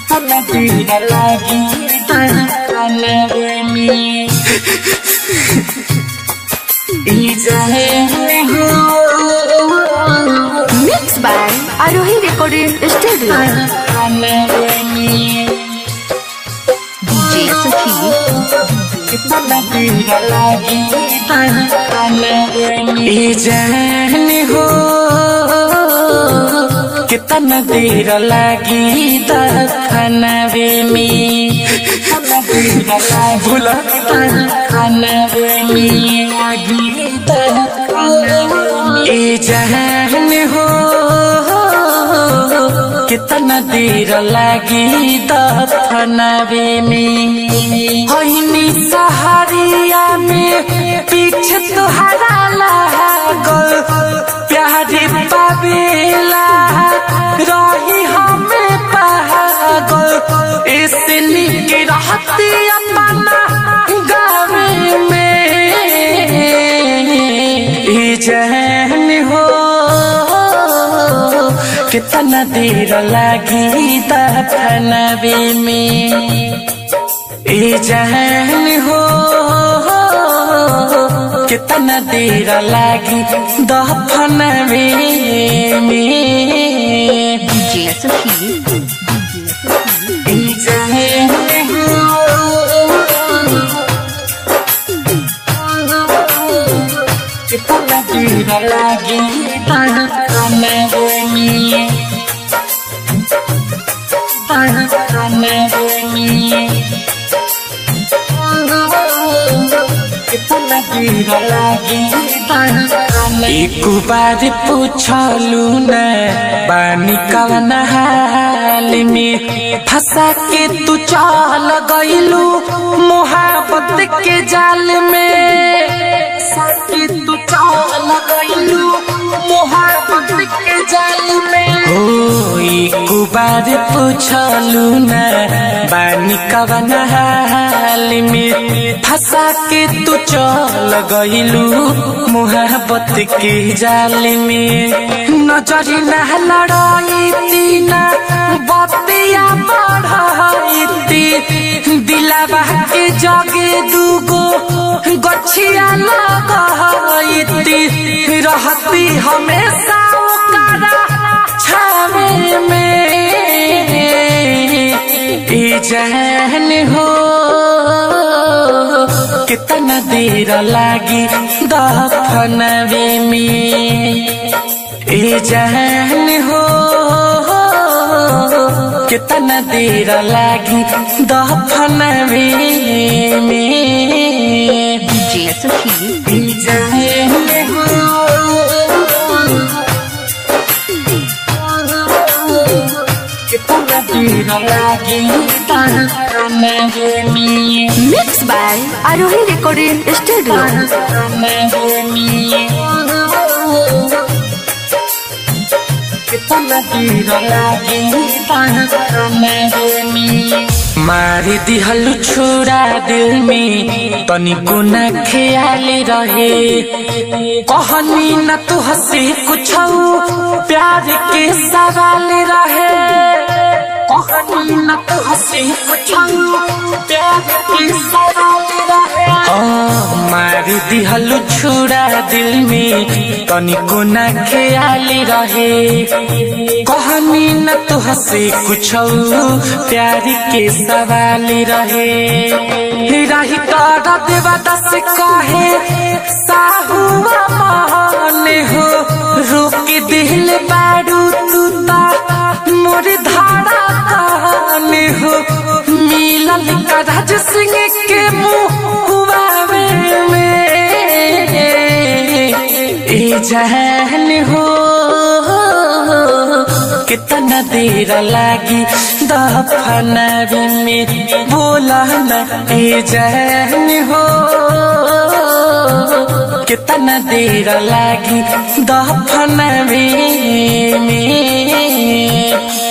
Tira lagi tanganmu Ijahe ho Mixed by Arohi Recording Studio. DJ Suki. Tira lagi tanganmu Ijahe ho कितना देर लागी खानवे में भूला खानवे में लागी ए जहन हो कितना देर लागी खानवे में होइनी सहारिया में पीछे तुहरा लागल प्यारे पावेला रही हमें पागल ऐसे निक रहती अपना गावे में ई जहन हो कितना देर लगी दफनवे में ई जहन हो कितना देर लागी दफनवे में DJ Suki. ई जहन हो कितना देर लागी दफनवे में दफनवे में एक बार पूछलू न पानी कवन हाल में फंसा के तू चल गईलू मोहब्बत के जाल में फंसा के तू चल गईलू मोहब्बत के जाल में हो एक बार पूछलू न बानी कवन हाल में फंसा के तू चल गईलू मोहब्बत के जाल में नजरी न लड़ाई तीना बतिया बढ़ाई दिलावा के जगे दूगो गछिया लगाई रहती हमेशा ओकरा छावे में ई जहन हो कितना देर लागी दफनवे में ई जहन हो कितना देर लागी दफनवे में DJ Suki. ई जहन हो कितना देर लागी दफनवे में Mixed by Arohi Recording Studio. मारी दिहलु छोड़ा दिल में तनिको न ख्याल रहे कहनी न तू हंसी कुछ प्यार के सवाल रहे कहनी न तू हंसी कुछ प्यार के सवाल रहे मारी दिहलु छोड़ा दिल में तनिको न ख्याल रहे कहनी न तो हंसे कुछ प्यार के सवाल रहे रही तारा देवा दस कहे साहुआ मान हो रोक दिल बारू तूता मोर धारा कान हो मिलल का राज सिंह के मुँह में ए जहन हो कितना देर लागी दफनवे में बोला न ए जहन हो कितना देर लागी दफनवे में